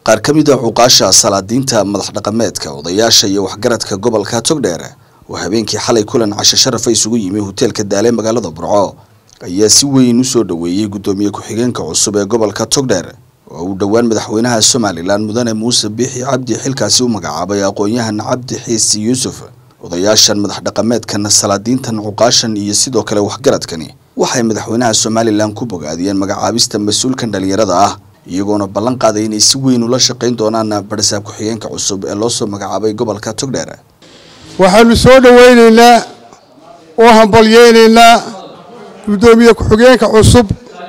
qaar ka mid a cuqaasha salaadiinta madax dhaqameedka odayaasha iyo waxgaradka gobolka togdheer oo habeenkii xalay kulan casho sharafa isugu yimi hoteelka daale magaalada burco ayaa si weyn usoo dhoweeyey guddoomiye ku-xigeenka cusub ee gobolka togdheer oo uu dhowaan madaxweynaha somalilan mudane muuse biixi cabdi xilkaasi u magacaabay aqoon-yahan cabdi xiisi yuusuf odayaashan madax dhaqameedkan salaadiintan cuqaashan iyo sidoo kale waxgaradkani waxay madaxweynaha somalilan ku bogaadiyeen magacaabista mas-uulkan dhalinyarada ah iyagoona ballan qaaday inay si weyn ula shaqayn doonaan barasaab ku-xigeenka cusub ee loosoo magacaabay gobolka togdheer waxaanu soo dhowaynaynaa oo hambalyeynaynaa guddoomiye ku-xigeenka cusub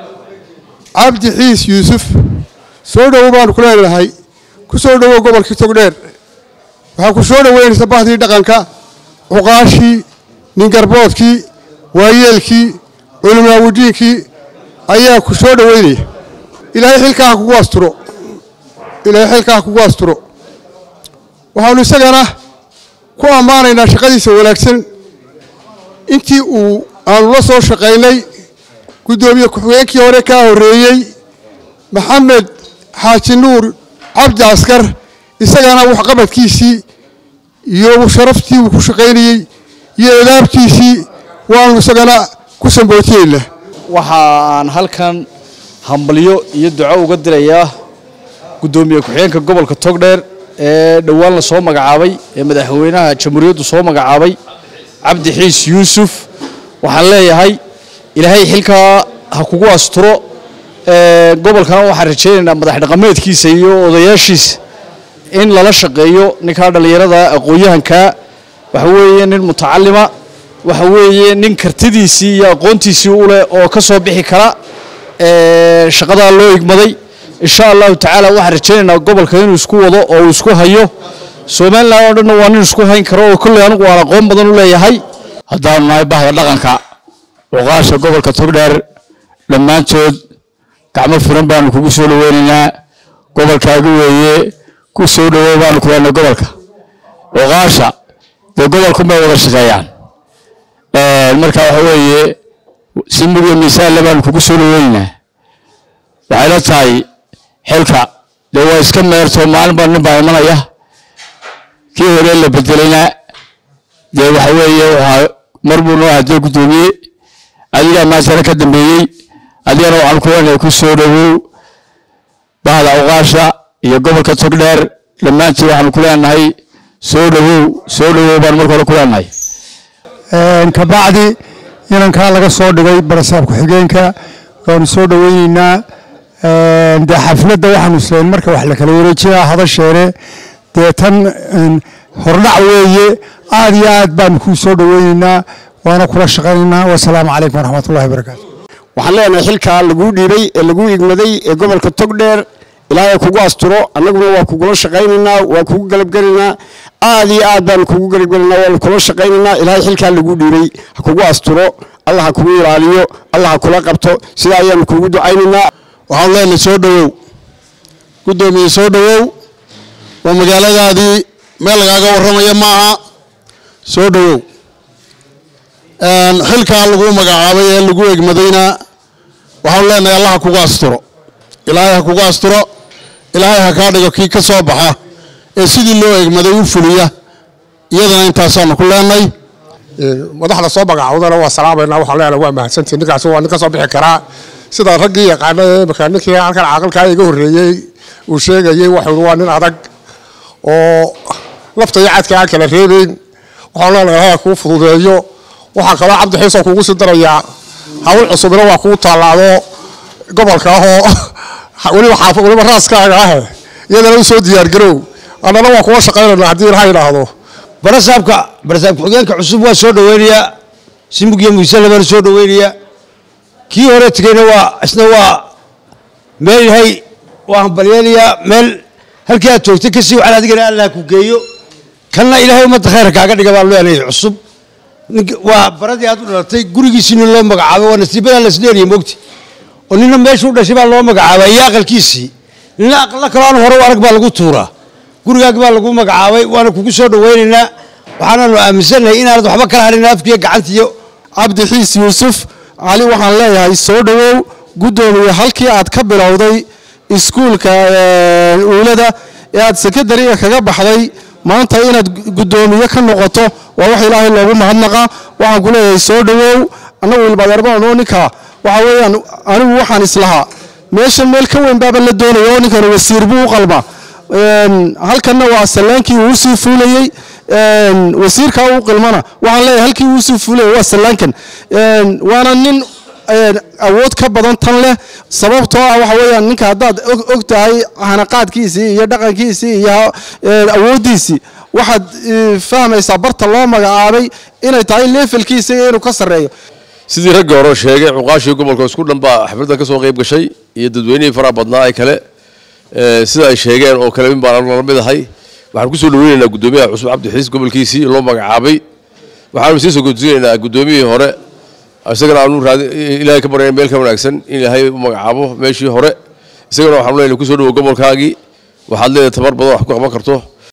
cabdi xiis yuusuf soo dhowo baanu ku leenahay ku soo dhowow gobolkii togdheer waxaa ku soo dhoweynaysa bahdii dhaqanka cuqaashii ningarboodkii waayeelkii culimaawudiinkii ayaa ku soo dhoweynaya ilaahay xilkaa ha kugu asturo ilaahay xilkaa ha kugu asturo waxaanu isagana ku ammaanaynaa shaqadiisa wanaagsan intii uu aanu la soo shaqaynay guddoomiye ku-xigeenkii hore kaa horreeyey maxamed xaaji nuur cabdi askar isagana waxqabadkiisii iyo sharaftii uu ku shaqaynayey iyo edaabtiisii waanu isagana ku sambootiyeynaa waxaan halkan hambalyo iyo duco uga dirayaa guddoomiye ku-xigeenka gobolka togdheer ee dhowaan la soo magacaabay ee madaxweynaha jamhuuriyaddu soo magacaabay cabdi xiis yuusuf waxaan leeyahay ilaahay xilkaa ha kugu asturo gobolkana waxaan rajaynaynaa madax dhaqameedkiisa iyo odayaashiisa in lala shaqeeyo ninkaa dhallinyarada aqoon-yahankaa waxa weeye nin mutacalima waxa weeye nin kartidiisii iyo aqoontiisii u leh oo ka soo bixi kara shaqadaa loo igmaday insha allahu tacaala waxaan rajaynaynaa gobolka inuu isku wado oo uu isku hayo somalilan oo dhanna waa nin isku hayn karo oo kolley anigu aan aqoon badan u leeyahay haddaanu nahay bahda dhaqanka cuqaasha gobolka togdheer dhammaantood gacmo furan baanu kugu soo dhoweynaynaa gobolkaaga weeye ku soo dhowow baanu ku leenay gobolka cuqaasha dee gobolkunbay wada shaqeeyaan marka waxa weeye si mugyo miisaanle baanu kugu soo dhoweynaynaa waxay la tahay xilka dee waa iska meerto maalinba nin baa imanaya kii hore la bedelayna dee waxa weeye waxaa mar buu noo hadee guddoomiye adigaa maantana ka dambeeyey adigana waxaan ku leenahay ku soo dhowow bahda cuqaasha iyo gobolka togdheer dhammaantii waxaanu ku leenahay soo dhowow soo dhowow baan marka hore ku leenahay kabacdi inankaa laga soo dhigay barasaab ku-xigeenka waanu soo dhoweyneynaa dee xafladda waxaanu isleen marka wax la kala wareejinaa hadasheene dee tan hordhac weeye aad iyo aad baanu kuu soo dhoweyneynaa waana kula shaqaynaynaa wasalaamu calaykum waraxmatullahi barakaatu waxaan leenahay xilkaa laguu dhiibay ee laguu igmaday ee gobolka togdheer ilaahay kugu asturo annaguna waa kugula shaqaynaynaa waa kugu galabgelaynaa aad iyo aad baanu kugu galabgelaynaa waanu kula shaqaynaynaa ilaahay xilkaa laguu dhiibay ha kugu asturo allah ha kugu ilaaliyo allah ha kula qabto sidaa ayaanu kugu ducaynaynaa waxaan leenahay soo dhowow guddoomiye soo dhowow waa magaaladaadii meel lagaaga warramaya ma aha soo dhowow xilkaa lagu magacaabay ee lagu egmadayna waxaanu leenahay allah ha kugu asturo ilaahay ha kugu asturo ilaahay ha kaa dhigo kii ka soo baxa ee sidii loo egmaday u fuliya iyadana intaasaanu ku leenahay madaxda soo magacaawdana waa salaamayna waxaan leenahay waa mahadsantii ninkaasi waa nin ka soo bixi karaa sida raggii yaqaana imika ninkii halkan caaqilkaa iga horreeyey uu sheegayey waxuu waa nin adag oo lafta iyo cadka aan kala reebeyn waxaan leenahay ha kuu fududeeyo waxaa kaloo cabdi xiisoo kugu sii darayaa hawl cusubina waa kuu taalaado gobolka ahoo weliba xaafo weliba raaskaaga ah iyadana u soo diyaargarow annana waa kuga shaqaynayna haddii ilaha yidhaahdo barasaabka barasaab ku-xigeenka cusub waa soo dhoweynayaa simugyo muusele baana soo dhoweynayaa kii hore tegeyna waa isna waa meel yahay waa hambalyeynayaa meel halkii aad joogtay kasii waxaan adigana allah ku geeyo kanna ilaahay ummadda khayrka kaaga dhiga baan leenahay cusub waa baradii aad u dhalatay gurigiisii nin loo magacaabo waa nasiibadaa lasleeriya mogti oo nina meeshuu dhashay baa loo magacaabay iyo aqalkiisii nina aqalla kaloo aan hore u arag baa lagu tuuraa gurigaagi baa lagu magacaabay waana kugu soo dhoweynaynaa waxaanaanu aaminsannahay inaanad waxba kala harin afkiiyo gacantiyo cabdi xiis yuusuf cali waxaan leeyahay soo dhowow guddoomiye halkii aad ka bilowday iskuulka uulada ee aad sekondariga kaga baxday maanta inaad guddoomiye ka noqoto waa wax ilaahay loogu mahadnaqa waxaan ku leeyahay soo dhowow annagu ilbadeerbaanoo ninka waxa weeyaan anigu waxaan islahaa meeshan meel ka weyn baaba la doonaya oo ninkan wasiir buu u qalma halkanna waa sallaankii uu usii fuulayey wasiirkaa u qilmana waxaan leeyahay halkii uu usii fuulayay waa sallaankan waana nin awood ka badan tan leh sababtoo ah waxa weeyaan ninka haddaad og tahay hanaqaadkiisii iyo dhaqankiisii iyo awooddiisii waxaad fahmaysaa barta loo magacaabay inay tahay leefalkiisa iyo inuu ka sarreeyo sidii raggii hore sheegay cuqaashii gobolka isku dhan baa xafladda ka soo qayb gashay iyo dadweynihii faraha badnaa ee kale sida ay sheegeen oo kale in baan la mid ahay waxaan kusoo dhaweynaynaa guddoomiyaha cusub cabdi xiis gobolkiisii loo magacaabay waxaanu sii soo gudsiinaynaa guddoomiyihii hore isagana aanu raadi ilaahay ka baryayn meel ka wanaagsan in ilaahay u magacaabo meeshii hore isagana waxaanu leenahay kusoo dhawo gobolkaagii waxaad leedahay tabar badan wax ku qaban karto